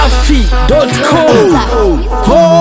dachimsafi.com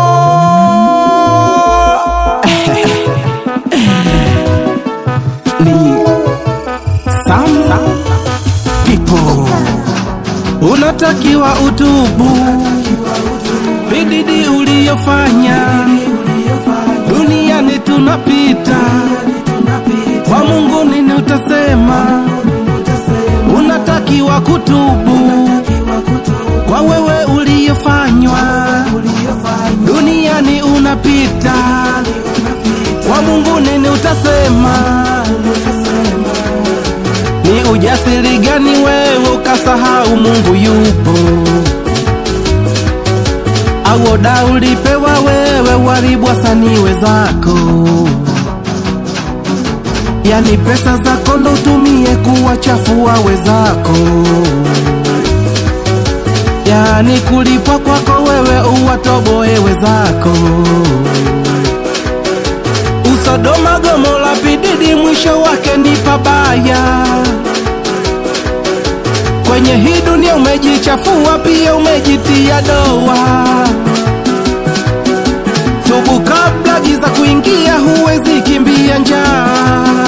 ni Sam People. Unatakiwa utubu bididi uliyofanya duniani tunapita, kwa Mungu nini utasema? Unatakiwa kutubu kwa wewe uliyofanywa, duniani unapita, kwa Mungu nini utasema? Ni ujasiri gani wewe ukasahau Mungu yupo? Au oda ulipewa wewe waribu wasanii wenzako? Yani pesa zako ndo utumie kuwachafua wenzako, yani kulipwa kwako wewe uwatoboe wenzako. Usodoma Gomora pididi mwisho wake ni pabaya. Kwenye hii dunia umejichafua, pia umejitia doa. Tubu kabla giza kuingia, huwezi kimbia njaa.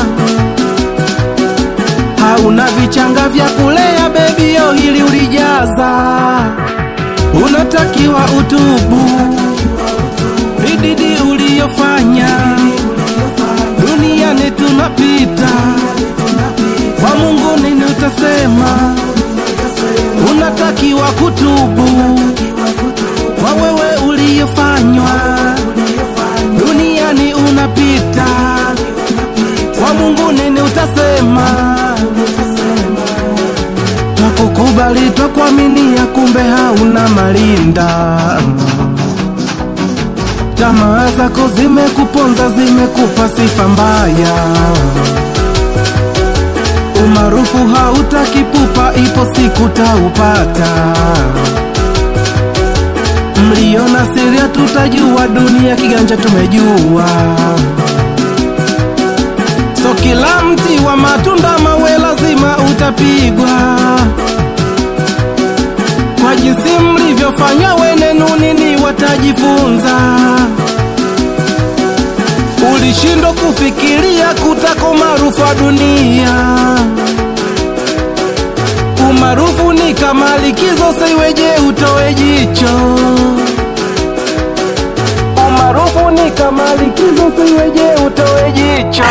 Hauna vichanga vya kulea bebio, hili ulijaza. Unatakiwa utubu bididi uliyofanya duniani tunapita, kwa Mungu nini utasema? Unatakiwa kutubu kwa wewe uliyofanywa, duniani unapita, kwa Mungu nini utasema? Twakukubali, twakuaminia, kumbe hauna malinda tamaa zako zimekuponza, zimekupa sifa mbaya. Umaarufu hautakipupa, ipo siku taupata. Mliona siri, tutajua dunia kiganja tumejua. So kila mti wa matunda mawe lazima utapigwa kwa jinsi mlivyofanya wenenu nini watajifunza. Ulishindwa kufikiria kutako maarufu wa dunia. Umaarufu ni kama likizo, siweje utoe jicho. Umaarufu ni kama likizo, siweje utoe jicho.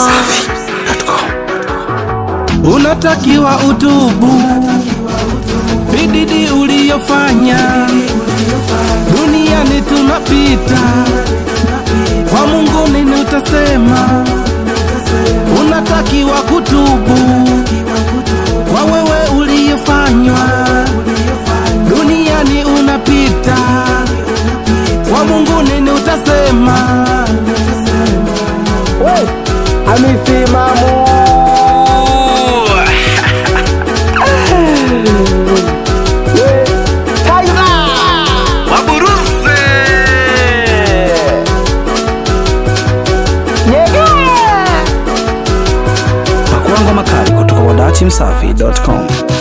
Unatakiwa utubu bididi uliyofanya, duniani tunapita, kwa Mungu nini utasema? Unatakiwa kutubu kwa wewe uliyofanywa, duniani unapita, kwa Mungu nini utasema? We, amisimamo waburuse Pakuangwa makali kutoka kwa dachimsafi.com.